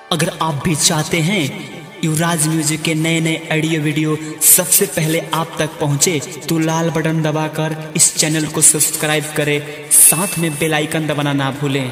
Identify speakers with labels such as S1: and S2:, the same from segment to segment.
S1: अगर आप भी चाहते हैं युवराज म्यूजिक के नए नए ऑडियो वीडियो सबसे पहले आप तक पहुंचे तो लाल बटन दबाकर इस चैनल को सब्सक्राइब करें साथ में बेल आइकन दबाना ना भूलें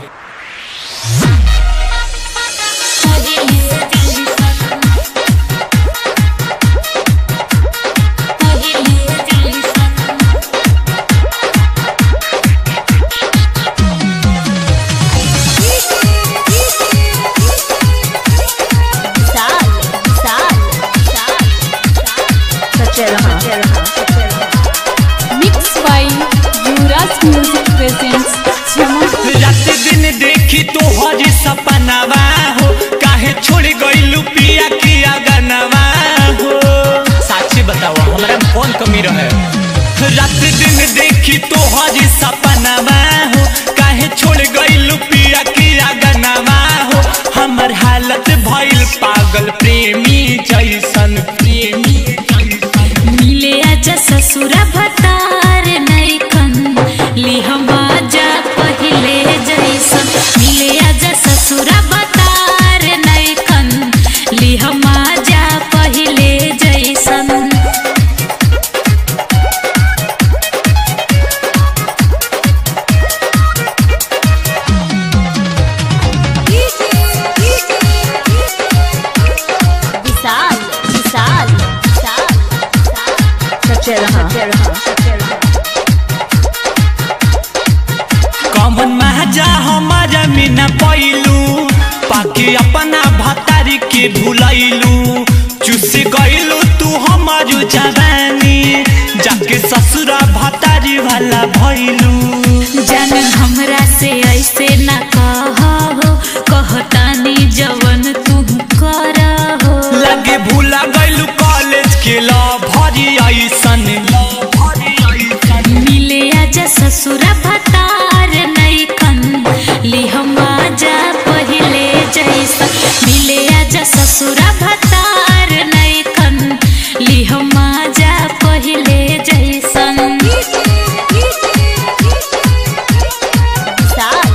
S2: Mixed by Yuvraj Music presents Chama
S3: रात दिन देखी तो हरी सपनावा हो काहे छोड़ गइलू पिया किया गनवा हो साची बताओ हमरा में कौन कमी रहे रात दिन देखी तो हरी सपनावा हो काहे छोड़ गइलू पिया किया गनवा हो हमर हालत भइल पागल प्रेमी जैसन प्रेमी जैसन
S4: मिले आजा ससुरा भतार नैखन ली हम आजा पहिले जैसन मिले आजा ससुरा भतार नैखन ली हम आजा पहिले जैसन
S2: विशाल विशाल
S3: कमन महाजा हमारा मीना पैलू पाके अपना भतारी के भुलैलू चुस गइलू तू हमारू जवानी जाके ससुरा भतारी वाला भइलू
S4: जान हमरा से ऐसे ना कहो कहतानी जवन तू करहो
S3: लगे भूला गइलू कॉलेज के ला भरी ऐसन
S4: मिले आजा ससुरा भतार नैखन ली हम आजा पहिले जैसन मिले आजा ससुरा भतार नैखन ली हम आजा पहिले जैसन
S2: Vishal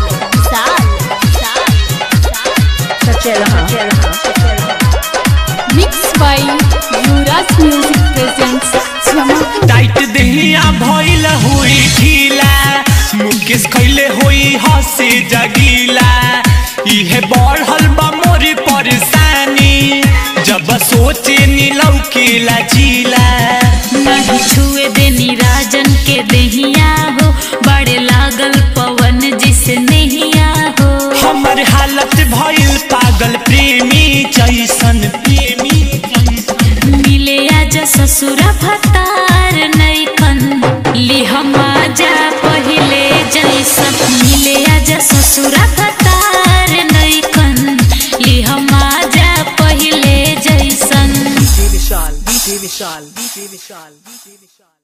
S2: Mixed by Yuvraj Music presents Chama
S3: tight देहिया भइल हुई ढीला मुकेश खैले होई हंसी जगीला इहे बढ़ल बा मोरी परेशानी जब सोचे नीलौ के लचीला
S4: नहीं छुए देनी राजन के देहिया हो बड़े लागल पवन जिसे नहिया हो
S3: हमर हालत भइल पागल प्रेमी जैसन प्रेमी जैसन
S4: मिले आजा ससुरा भतार नैखन ली हम आजा पहिले जैसन मिले आजा ससुरा भतार नैखन ली हम आजा पहिले जैसन
S1: विशाल विशाल विशाल विशाल